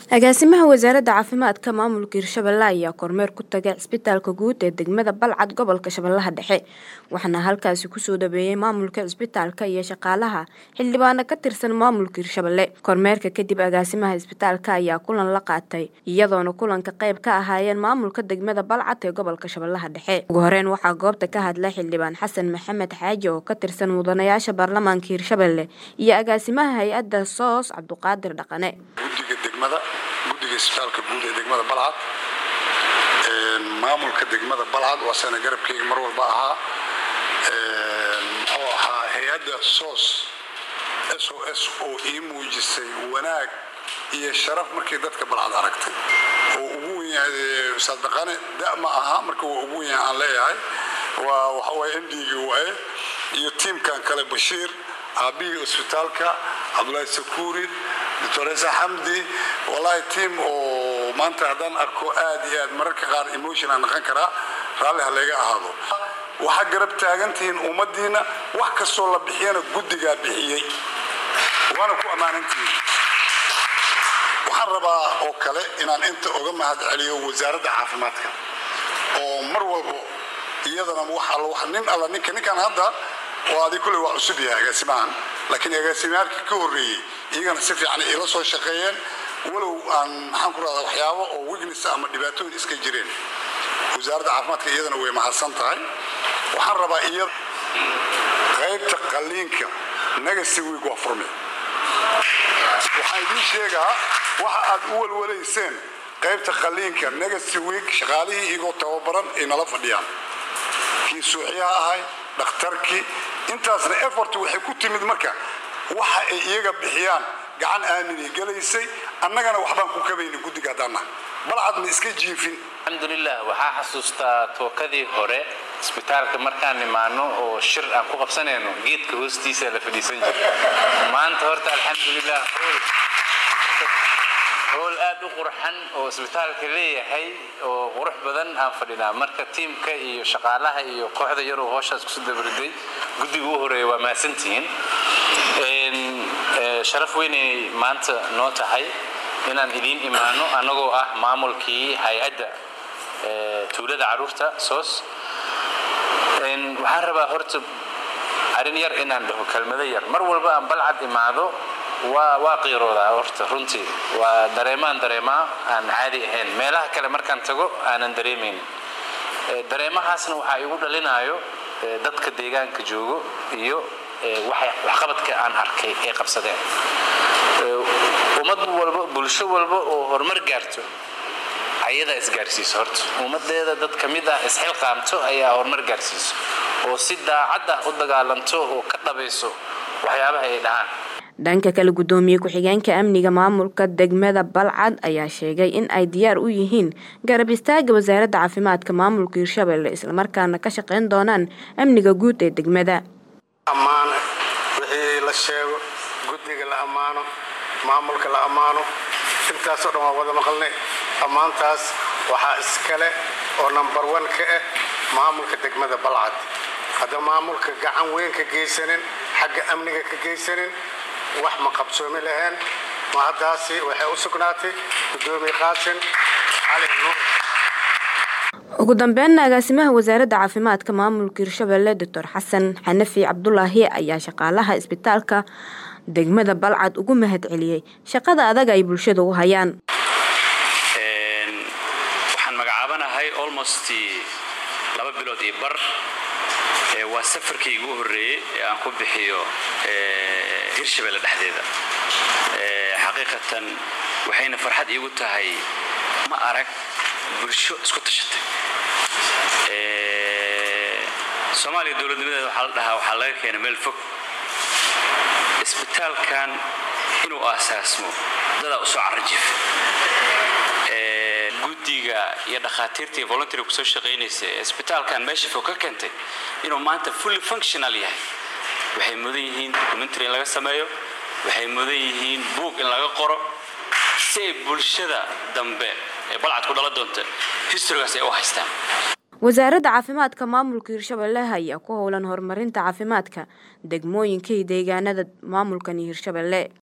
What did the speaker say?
agaasimaha wasaaradda caafimaadka maamulka hirshabelle ayaa kormeer ku tagay cisbitaalka guud ee degmada balcad gobolka shabeellaha dhexe waxaana halkaasi kusoo dhaweeyey maamulka cisbitaalka iyo shaqaalaha xildhibaano ka tirsan maamulka hirshabelle kormeerka kadib agaasimaha cisbitaalka ayaa kulan la qaatay iyadoona kulanka qayb ka ahaayeen maamulka degmada balcad ee gobolka shabeellaha dhexe ugu horeyn waxaa goobta ka hadlay xildhibaan xasan maxamed xaaji oo ka tirsan mudanayaasha baarlamaanka hirshabelle iyo agaasimaha hay-adda soos cabduqaadir dhaqane guddiga isbitaalka guud ee degmada balcad maamulka degmada balcad waa sana garabkeyga mar walba ahaa muxuu ahaa hay-adda soos s o s oo ii muujisay wanaag iyo sharaf markii dadka balcad aragtay oo ugu wen yahay ustaad dhaqane da ma aha marka waa ugu wen yahay aan leeyahay waa waxawaaye m d-ga waaye iyo tiimkan kale bashiir aabihii isbitaalka cabdulaahi sakuuri doctoresa xamdi wallahi tiam oo maanta haddaan arko aad iyo aad mararka qaar emotion aan naqan karaa raalli ha layga ahaado waxaa garab taagantihiin ummaddiina wax kastoo la bixiyana guddigaa bixiyey waana ku ammaanantihiin waxaan rabaa oo kale inaan inta oga mahad celiyo wasaaradda caafimaadka oo mar walbo iyadana nin alla ninka ninkan hadda oo adi kulley waa cusub yahay agaasimahan laakiin agaasimayaalkii ka horreeyey iyagana si fiican ila soo shaqeeyeen walow aan maxaan ku rahdaa waxyaabo oo wegness ama dhibaatooyin iska jireen wasaaradda caafimaadka iyadana way mahadsan tahay waxaan rabaa iya qaybta qalliinka negasi week waa furme waxaan idiin sheegaa waxa aad u walwalayseen qaybta qalliinka negasi week shaqaalihii iyagoo tababaran ay nala fadhiyaan kii suuxyaha ahay dhakhtarkii intaasna effort waxay ku timid marka waxa ay iyaga bixiyaan gacan aaminay gelaysay annagana waxbaan ku kabayna guddiga haddaannaha balcad ma iska jiifin alxamdulilah waxaa xasuustaa tookadii hore isbitaalka markaan imaano oo shir aan ku qabsanayno geedka hoostiisa la fadhiisan jira maanta horta alxamdulilah howl aad u qurxan oo isbitaalka leeyahay oo qurux badan aan fadhinaa marka tiimka iyo shaqaalaha iyo kooxda yaroo hooshaas kusu dabariday guddiga u horeeya waa mahadsantihiin sharaf weynay maanta noo tahay inaan idiin imaano annagoo ah maamulkii hay-adda tuulada caruurta soos waxaan rabaa horta arrin yar inaan dhaho kelmado yar mar walba aan balcad imaado waa waa qiiroodaa horta runtii waa dareemaan dareemaa aan caadi ahayn meelaha kale markaan tago aanan dareemaynin dareemahaasna waxaa igu dhalinayo dadka deegaanka joogo iyo waxqabadka aan arkay ee qabsadeen ummad walba bulsho walba oo horumar gaarto ayadaa isgaarsiiso horta ummadeeda dad ka mid ah isxilqaamto ayaa horumar gaarsiiso oo si daacad ah u dagaalanto oo ka dhabayso waxyaabaha ay dhahaan dhanka kale guddoomiye ku-xigeenka amniga maamulka degmada balcad ayaa sheegay in ay diyaar u yihiin garab istaaga wasaaradda caafimaadka maamulka hirshabelle islamarkaana ka shaqayn doonaan amniga guud ee degmada ammaan wixii la sheego guddiga la ammaano maamulka la ammaano intaasoo dhan waa wada maqalnay ammaantaas waxaa iskale oo nambar wan ka ah maamulka degmada balcad hadda maamulka gacan weyn ka geysanin xagga amniga ka geysanin wax ma qabsoomi laheen ma haddaasi waxay u sugnaatay guddoomiye qaasin cali nuur ugu dambeynna agaasimaha wasaaradda caafimaadka maamulka hirshabelle doctor xasan xanafi cabdulaahi ayaa shaqaalaha isbitaalka degmada balcad ugu mahad celiyey shaqada adag ay bulshada u hayaan waxaan magacaabanahay almost laba bilood iyo bar waa safarkayga u horreeyey ee aan ku bixiyo hirshabelle dhexdeeda xaqiiqatan waxayna farxad iigu tahay ma arag bulsho isku tashatay soomaaliya dowladnimadeeda waxaa la dhahaa waxaa laga keena meel fog isbitaalkan inuu aasaasmo dadaa usoo carajif guddiga iyo dhakhaatiirta iyo volunteer kusoo shaqaynaysa ee isbitaalkan meesha fog ka keentay inuu maanta fully functional yahay waxay mudan yihiin documentary in laga sameeyo waxay mudan yihiin buog in laga qoro si ay bulshada dambe ee balcad ku dhala doonta historygaas ay u haystaan wasaaradda caafimaadka maamulka hirshabelle ayaa ku howlan horumarinta caafimaadka degmooyinka iyo deegaanada maamulkan hirshabelle